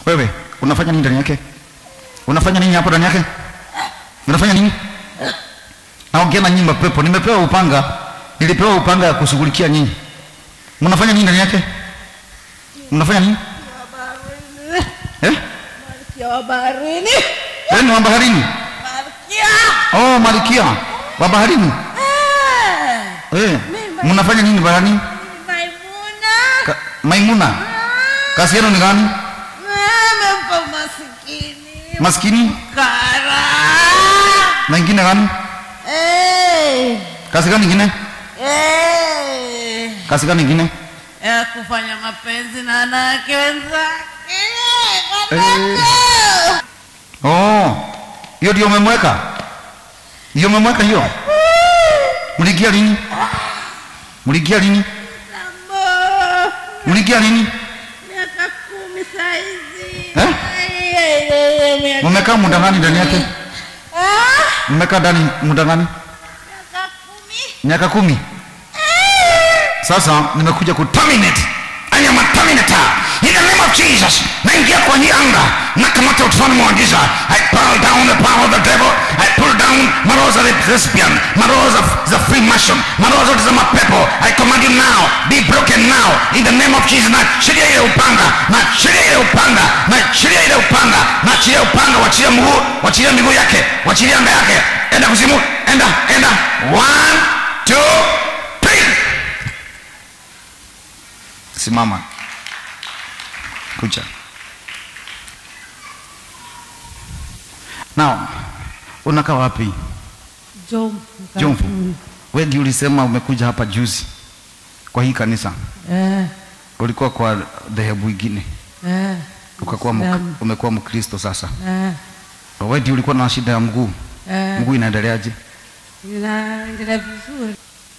wewe unafanya nini ndani yake unafanya nini hapo ndani yake unafanya nini naongea na nyinyi mapepo nimepewa upanga nilipewa upanga ya kushughulikia nyinyi mnafanya nini ndani yake mnafanya nini eh Malkia wa baharini. wewe ni wa baharini Malkia. oh malikia wa baharini Eh, eh mnafanya nini baharini Maimuna. Ka, maimuna kazi yenu ni gani Amempa masikini. maskini Kara. na ingine gani Eh. kazi gani ingine Eh. kazi gani ingine Ya kufanya mapenzi na wanawake wenzake. Eh. Wanawake. oh hiyo ndio umemweka hiyo umemweka hiyo mliingia lini mliingia lini Mambo. mliingia lini Miaka kumi saizi. Eh? Ai, ai, ai, ai, miaka mmekaa muda gani ndani yake Ah, mmekaa ndani muda gani miaka kumi. miaka kumi sasa nimekuja ku terminate I am a terminator in the name of Jesus naingia kwa hii anga nakamata ufalme wa giza I pull down the power of the devil I pull down maroho za lesbian maroho za, za free mason maroho zote za mapepo I command you now be broken now in the name of Jesus na chilia ile upanga na chilia ile upanga na chilia ile upanga na chilia upanga wachilia mguu wachilia miguu yake wachilia anga yake enda kuzimu enda enda one two three simama kucha now unakaa wapi Jomvu. jomvu we ndio ulisema umekuja hapa juzi kwa hii kanisa Eh, ulikuwa kwa dhehebu ingine eh, ukakuwa mk, Uislamu. umekuwa mkristo sasa eh, we ndio ulikuwa na shida ya mguu eh. mguu inaendeleaje Inaendelea vizuri.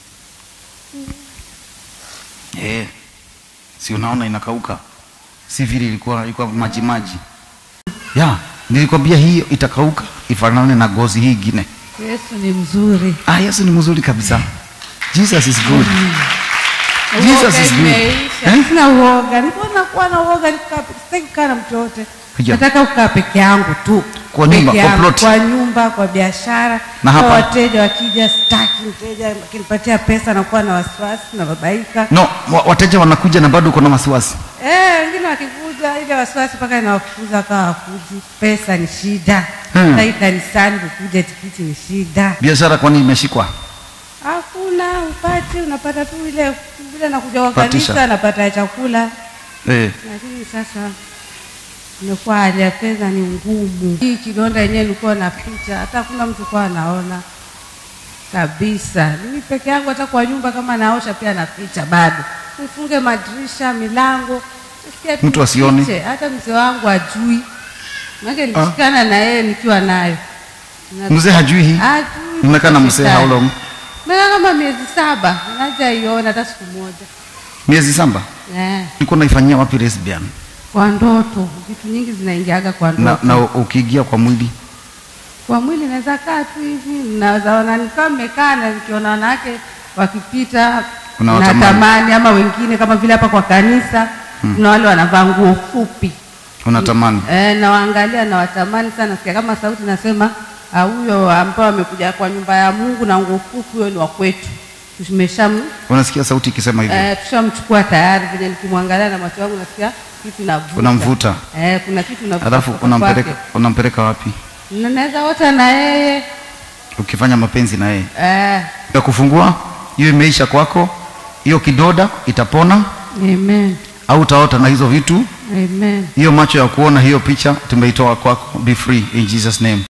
eh si unaona inakauka si vile ilikuwa ilikuwa maji maji ya nilikwambia hiyo itakauka ifanane na gozi hii ingine Yesu ni mzuri. ah yesu ni mzuri kabisa jesus is good Jesus Uoga is good. imeisha. Eh? Sina uoga. Nilikuwa nakuwa na uoga nikaa pe- sitaki kukaa na mtu yote. Hija. Nataka kukaa peke yangu tu. Kwa nyumba, Peke kwa yangu, plot. Kwa nyumba, kwa biashara. Na Kwa hapa? wateja wakija sitaki mteja akinipatia pesa nakuwa na wasiwasi na babaika. no wa- wateja wanakuja na bado uko na wasiwasi Eh, wengine wakikuja ile wasiwasi mpaka inawafukuza kawa wakuji. Pesa ni shida. Hmm. Sasa hii kanisani kukuja tikiti ni shida. biashara kwani imeshikwa Hakuna upati, unapata tu ile vile nakuja kwa Patisha. kanisa napata ya chakula, eh. lakini sasa imekuwa hali ya fedha ni ngumu. Hii kidonda yenyewe nilikuwa naficha, hata hakuna mtu kwa anaona kabisa. Mimi peke yangu, hata kwa nyumba kama naosha pia naficha bado, nifunge madirisha, milango, nasikia tu Mtu asione. nifiche. Hata mzee wangu ajui, maana nilishikana na yeye nikiwa nayo Na- mzee hajui hii Hajui, mmekaa na mzee how long Meka kama miezi saba najaiona hata siku moja miezi samba eh, ulikuwa naifanyia wapi lesbian kwa ndoto. Vitu nyingi zinaingiaga kwa na, ndoto na ukiingia kwa mwili kwa mwili, naweza kaa tu hivi, naweza ona nikiwa mmekaa na nikiona wanawake wakipita Unawatamani. natamani, ama wengine kama vile hapa kwa kanisa kuna wale wanavaa nguo fupi unatamani eh, nawaangalia nawatamani sana, nasikia kama sauti nasema "Ah, huyo ambao amekuja kwa nyumba ya Mungu na nguo fupi, huyo ni wa kwetu, tumesham unasikia sauti ikisema hivyo Eh, tushamchukua tayari, venye nikimwangalia na macho yangu nasikia kitu navuta. unamvuta Eh, kuna kitu navuta. alafu kutoka unampeleka kwake. unampeleka wapi Na naweza ota na yeye ukifanya mapenzi na yeye eh, ya kufungua hiyo imeisha kwako hiyo kidoda itapona amen, au utaota na hizo vitu amen. hiyo macho ya kuona hiyo picha tumeitoa kwako be free in jesus name